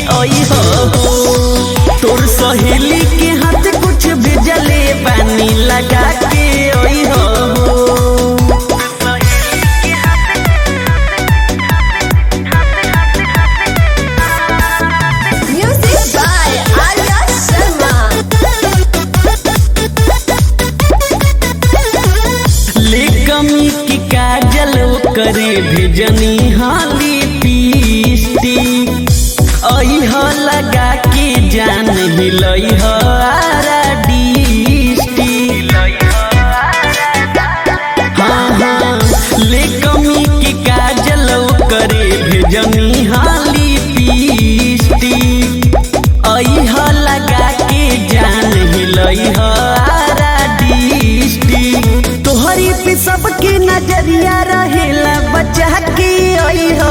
ओई हो तोर सहेली के हाथ कुछ भेजले बानी लगा के ओई हो Music by Arya Sharma. ले कमी की काजल करे भेजनी हाली पीस्टी ओई हो लगा के जान हिलई हो आरा डिस्टी हाँ हाँ ले कमी की काजल करे भेजनी हाली पीस्टी आई हो लगा के जान हिलई हो आरा डिस्टी तोहरी पे सबके नजरिया रहेला बचा के आई हो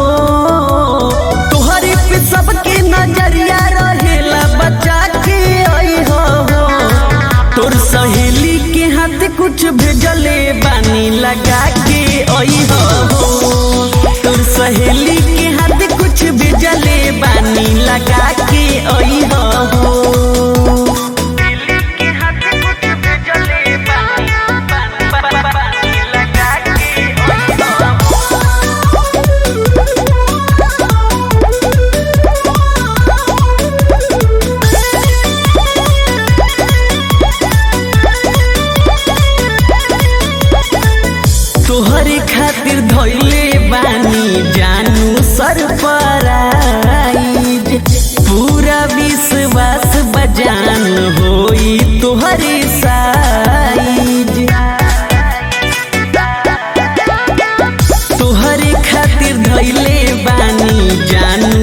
तोहरी पे सबके नजरिया रहेला बचा के आई हो तोर सहेली के हाथ कुछ भेजले बानी लगा के ओई हो तोर सहेली के हाथ कुछ भेजले बानी लगा के ओई हो तोहरे खातिर धोइले बानी जानू सरपराइज पूरा विश्वास बजान होई तोहरे साइज तोहरे खातिर धोइले बानी जानू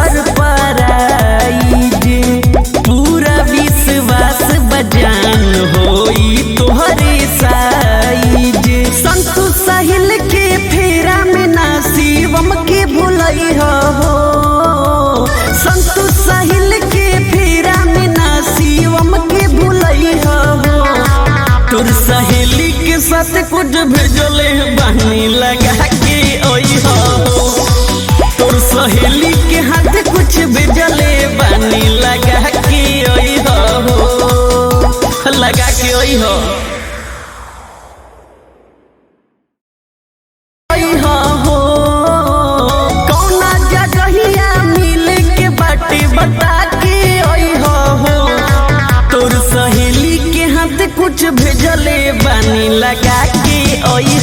सरपराइज पूरा विश्वास बजान होई तोहरे साइज संतु साहिल के फेरा में ना शिवम के भुलई हो संतु साहिल के फेरा में ना शिवम के भुलई हो तोर सहेली के साथ कुछ भेजले बानी लगा के ओई हो तोर सहेली के हाथ कुछ भेजले बानी लगा के ओई हो लगा के ओई हो ओई हो हो कौना जगहिया मिले के बाटे बता के ओई हो हो तोर सहेली के हाथ कुछ भेजले बानी लगा के ओई